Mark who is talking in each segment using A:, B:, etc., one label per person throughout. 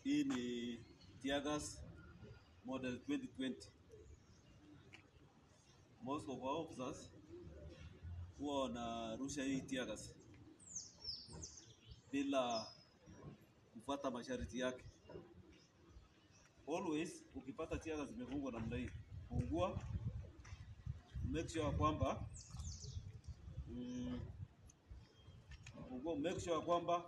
A: Hii ni tear gas model 2020. Most of our officers huwa wanarusha hii tear gas bila kufuata masharti yake. Always ukipata tear gas zimefungwa namna hii, fungua, make sure kwamba mm, fungua, make sure kwamba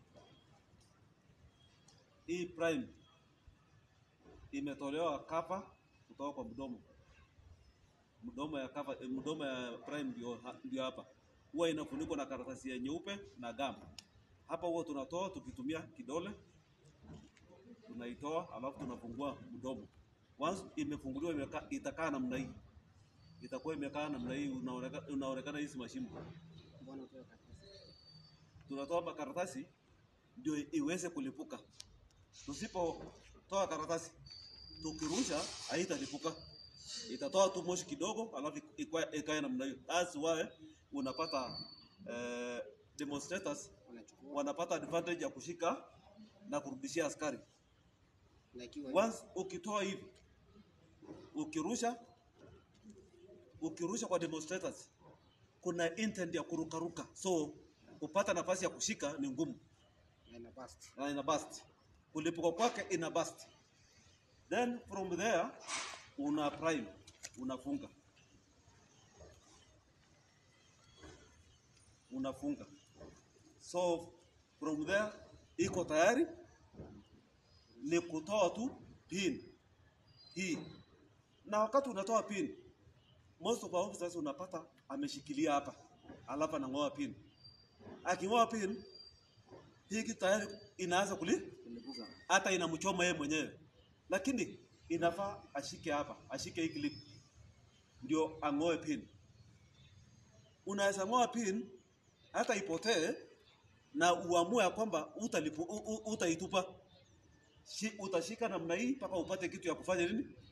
A: hii prime imetolewa kapa kutoka kwa mdomo. Mdomo ya kapa, eh, mdomo ya prime ndio ha- ndio hapa, huwa inafunikwa na karatasi ya nyeupe na gum. Hapa huwa tunatoa tukitumia kidole, tunaitoa alafu tunafungua mdomo. Once imefunguliwa imeka, itakaa namna hii, itakuwa imekaa namna hii, unaonekana unaonekana hizi mashimo.
B: Mbona utoe karatasi?
A: Tunatoa makaratasi ndio iweze kulipuka. Tusipotoa karatasi tukirusha haitalipuka, itatoa tu moshi kidogo, alafu ikwa- ikae namna hiyo. That's why unapata eh, demonstrators
B: Unachukua
A: wanapata advantage ya kushika na kurudishia askari.
B: na ikiwa
A: Once ukitoa hivi, ukirusha ukirusha kwa demonstrators, kuna intent ya kurukaruka, so kupata nafasi ya kushika ni ngumu
B: na ina burst.
A: na ina burst. Kulipuka kwake ina burst. Then from there una prime, unafunga unafunga. So from there iko tayari, ni kutoa tu pin hii, na wakati unatoa pin, most of our officers unapata ameshikilia hapa, alafu anang'oa pin. Aking'oa pin hii kitu tayari inaanza kuli
B: Kulipuka.
A: hata inamchoma yeye mwenyewe, lakini inafaa ashike hapa, ashike hii clip ndio ang'oe pin. Unaweza ng'oa pin hata ipotee na uamue ya kwamba utalipu, u, u, utaitupa. Shi, utashika namna hii mpaka upate kitu ya kufanya nini,